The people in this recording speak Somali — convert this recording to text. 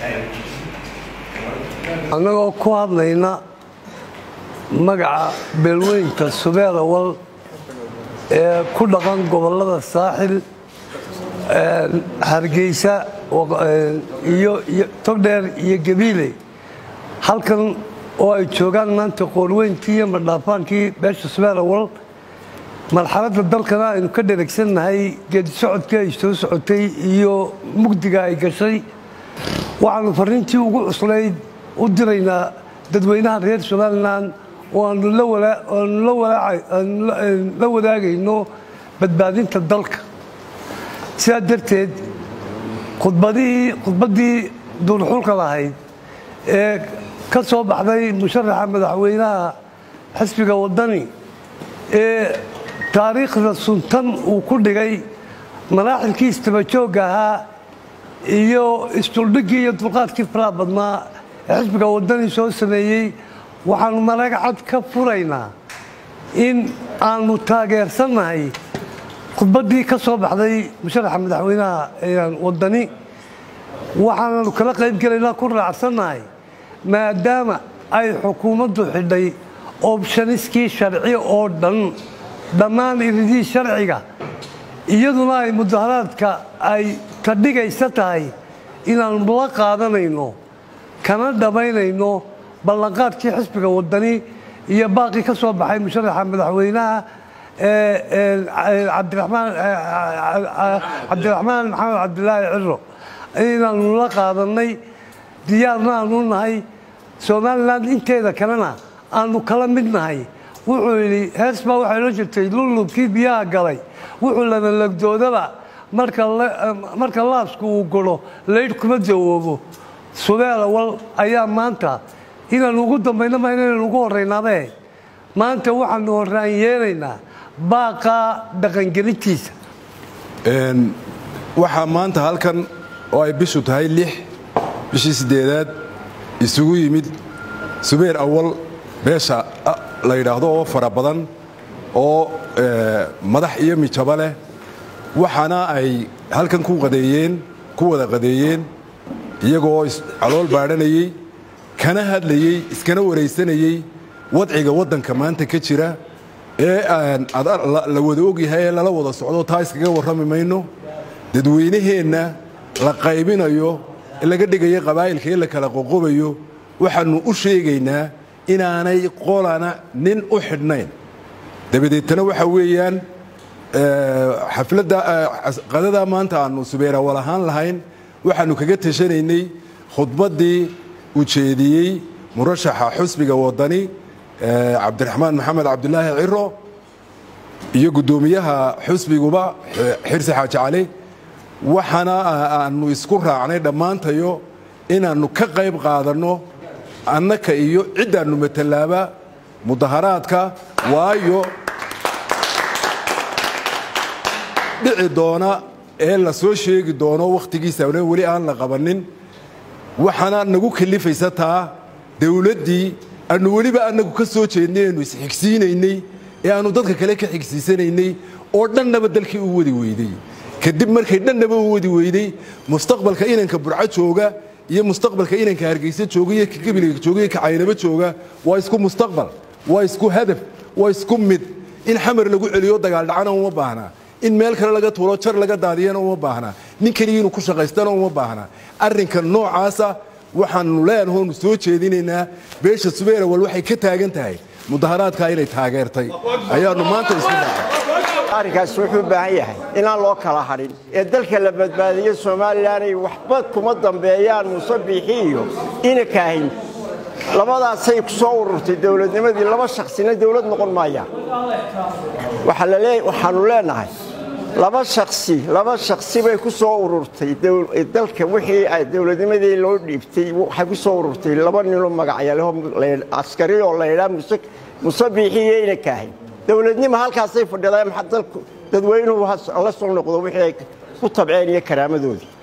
annagoo ku hadlayna magaca beelweynta subeer awal ee ku dhaqan gobollada saaxil hargeysa iyo togdheer iyo gabiile halkan oo ay joogaan maanta qoorweyntii iyo madhaafaankii beesha subeer awal marxaladda dalkana aynu ka dheregsannahay geedi socodkii ay soo socotay iyo mugdiga ay gashay waxaannu farriintii ugu cuslayd u diraynaa dadweynaha reer somalilan oo aanu la wadaagayno badbaadinta dalka sidaa darteed khudbaddii duurxulka lahayd ee ka soo baxday musharaxa madaxweynaha xisbiga waddani ee taariikhda suntan uu ku dhigay maraaxilkii istabajoogga ahaa iyo isduldhiggii iyo dulqaadkii faraha badnaa ee xisbiga waddani soo sameeyey waxaannu malaga cad ka furaynaa in aanu taageersannahay khudbaddii ka soo baxday musharaxa madaxweynaha waddani waxaananu kala qayb gelaynaa ku raacsannahay maadaama ay xukuumaddu xidhay obshaniskii sharci oo dhan dhammaan iridii sharciga iyaduna ay mudaharaadka ay ka dhigaysa tahay inaannu la qaadanayno kana dhammaynayno ballanqaadkii xisbiga waddani iyo baaqii ka soo baxay musharaxa madaxweynaha cabdiraxmaan maxamed cabdilaahi ciro inaannu la qaadannay diyaarna aanu nahay somalilan inteeda kalena aanu kala mid nahay wuxuu yidhi hees baa waxay la jirtay lullubkii biyaha galay wuxuu lanalagdoodaba marka laasku uu guro laydh kuma jawoobo subeer awal ayaa maanta inaannu ugu dambayno ma inaynu ugu horraynaabee maanta waxaanu horraan yeelaynaa baaqaa dhaqangelintiisa waxaa maanta halkan oo ay bishu tahay lix bishii siddeedaad isugu yimid subeer awal beesha la yidhaahdo oo fara badan oo madax iyo mijaba leh waxaana ay halkan ku qadeeyeen ku wada qadeeyeen iyagoo calool baadhanayey kana hadlayey iskana waraysanayey wadciga waddanka maanta ka jira ee la wada ogyahay ee lala wada socdo taa iskaga warrami mayno dadweynaheenna la qaybinayo laga dhigayo qabaa'ilka ee la kala qoqobayo waxaannu u sheegaynaa inaanay qolana nin u xidhnayn dabadeetana waxa weeyaan xafladda qadadaa maanta aannu subeerawal ahaan lahayn waxaannu kaga tashanaynay khudbaddii ujeediyey murashaxa xusbiga waddani cabdiraxmaan maxamed cabdilaahi ciro iyo guddoomiyaha xusbiguba xirsi xaaji cali waxaana aannu isku raacnay dhammaantayo inaannu ka qayb qaadanno annaka iyo ciddaannu matalaaba mudaharaadka waayo dhici doona ee la soo sheegi doono wakhtigiisa weli aan la qabannin waxaana nagu kalifaysa taa dawladdii aannu weliba annagu ka soo jeednay aynu isxigsiinaynay ee aannu dadka kale ka xigsiisanaynay oo dhannaba dalkii u wadi weydey kadib markay dhannaba u wadi weydey mustaqbalka inanka burco jooga iyo mustaqbalka inanka hargeysa jooga iyo ka gabilga jooga iyo ka caynabo jooga waa isku mustaqbal waa isku hadaf waa isku mid in xamar lagu celiyo dagaaldhacana uma baahnaa in meel kale laga tuuro jar laga daadiyana uma baahnaa nin keliya inuu ku shaqaystana uma baahnaa arrinka noocaasa waxaannu leenahoonu soo jeedinaynaa beesha subeerawal waxay ka taagan tahay mudaharaadkaa inay taageertay ayaannu maanta isku dhacay arrinkaasi wuxuu u baahan yahay inaan loo kala hadhin ee dalka la badbaadiyo somalilanay waxba kuma dambeeyaan muuse biixi iyo inakaahin labadaasay ku soo ururtay dowladnimadii laba shaksina dowlad noqon maayaan waxaannu leenahay laba shaksi laba shaksi bay ku soo ururtay dalka wixii ay dowladnimadii loo dhiibtay waxay ku soo ururtay laba ninoo magacyaleho askari oo laydhaa muse biixi iyo inakaahin dowladnimo halkaasay fadhidaan dalku dadweynuhu la soo noqdo wixii ay ku tabceen iyo karaamadoodii